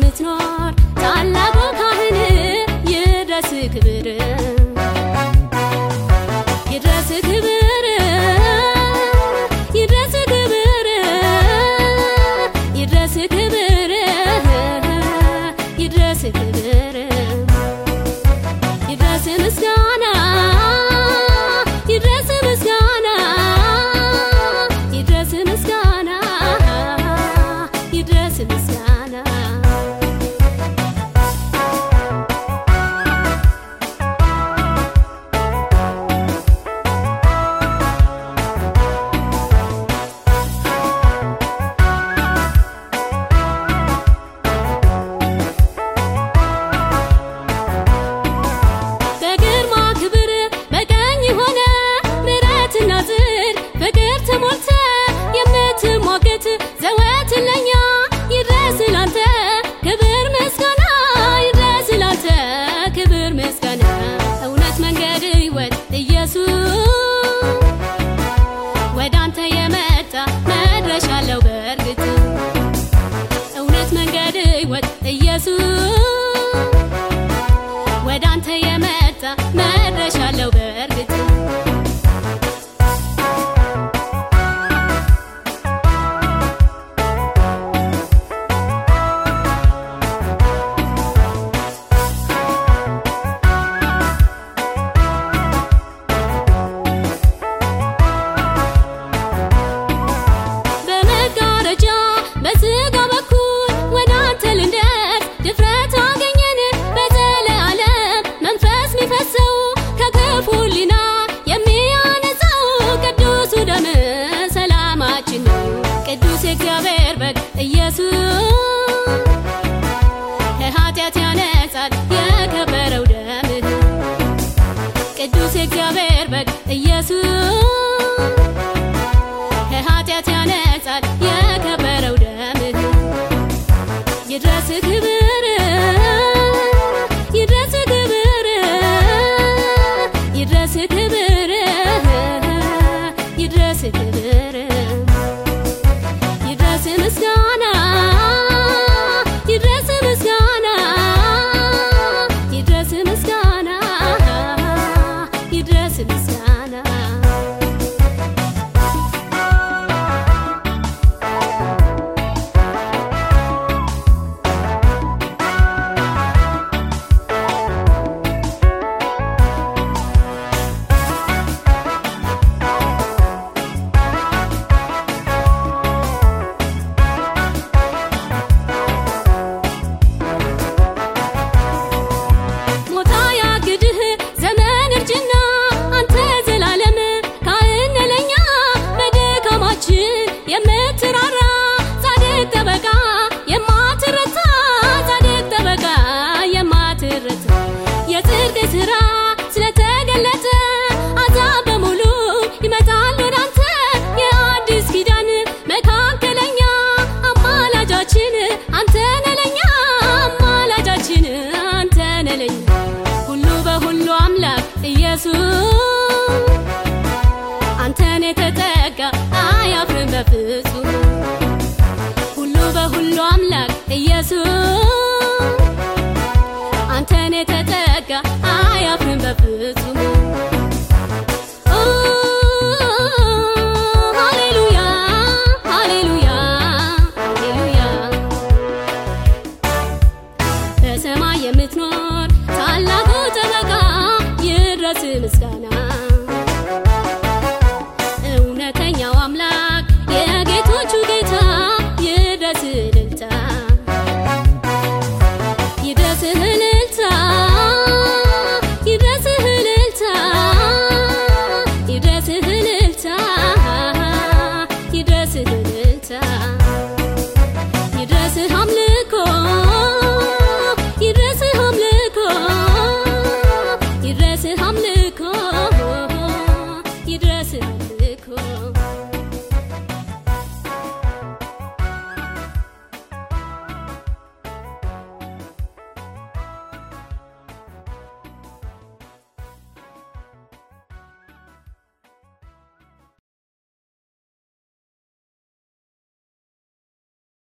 የምትኖር ታላቁ ካህን ይድረስ ክብር ይድረስ ክብር ይድረስ ክብር ይድረስ ክብር ይድረስ ክብር ይድረስ ምስጋና ይድረስ ምስጋና ይድረስ ምስጋና ይድረስ ምስጋና በግርማ ክብር በቀኝ ሆነ ምሕረትና ጽድቅ ፍቅር ተሞልተ የምትሟገት ዘወትር ለኛ ይድረስ ላንተ ክብር ምስጋና ይድረስ ላንተ ክብር ምስጋና እውነት መንገድ ሕይወት ኢየሱስ ወደ አንተ የመጣ መድረሻ አለው በእርግጥ እውነት መንገድ ሕይወት ኢየሱስ ወደ አንተ የመጣ መድረሻ አለው በእርግጥ በመጋረጃ በስጋ በኩል ወደ አንተ ልንደርስ ድፍረት አገኘን በዘለዓለም መንፈስ ሚፈሰው ከክፉ ሕሊና የሚያነጻው ቅዱሱ ደም ሰላማችን ነው ቅዱስ የእግዚአብሔር በግ ኢየሱስ ከኃጢአት ያነጻል የከበረው ደምህ ቅዱስ የእግዚአብሔር በግ ኢየሱስ ከኃጢአት ያነጻል የከበረው ደምህ ይድረስ ክብር ይድረስ ክብር ይድረስ ክብር ይድረስ ክብር ይድረስ ምስጋና ይድረስ ምስጋና ይድረስ ምስጋና ይድረስ ምስጋና ሞታ ያግድህ ዘመን እርጅና አንተ ዘላለም ካህን ለኛ በድካማችን የምትራራ ጻድቅ ጠበቃ የማትረታ ጻድቅ ጠበቃ የማትረታ የጽድቅ ስራ ስለተገለጠ አሕዛብ በሙሉ ይመጣል ወደ አንተ የአዲስ ኪዳን መካከለኛ አማላጃችን አንተ ነህ ለኛ አማላጃችን አንተ ነህ ለኛ ሁሉ በሁሉ አምላክ ኢየሱስ አንተን የተጠጋ አያፍርም በፍጹም ሁሉ በሁሉ አምላክ ኢየሱስ አንተን የተጠጋ አያፍርም በፍጹም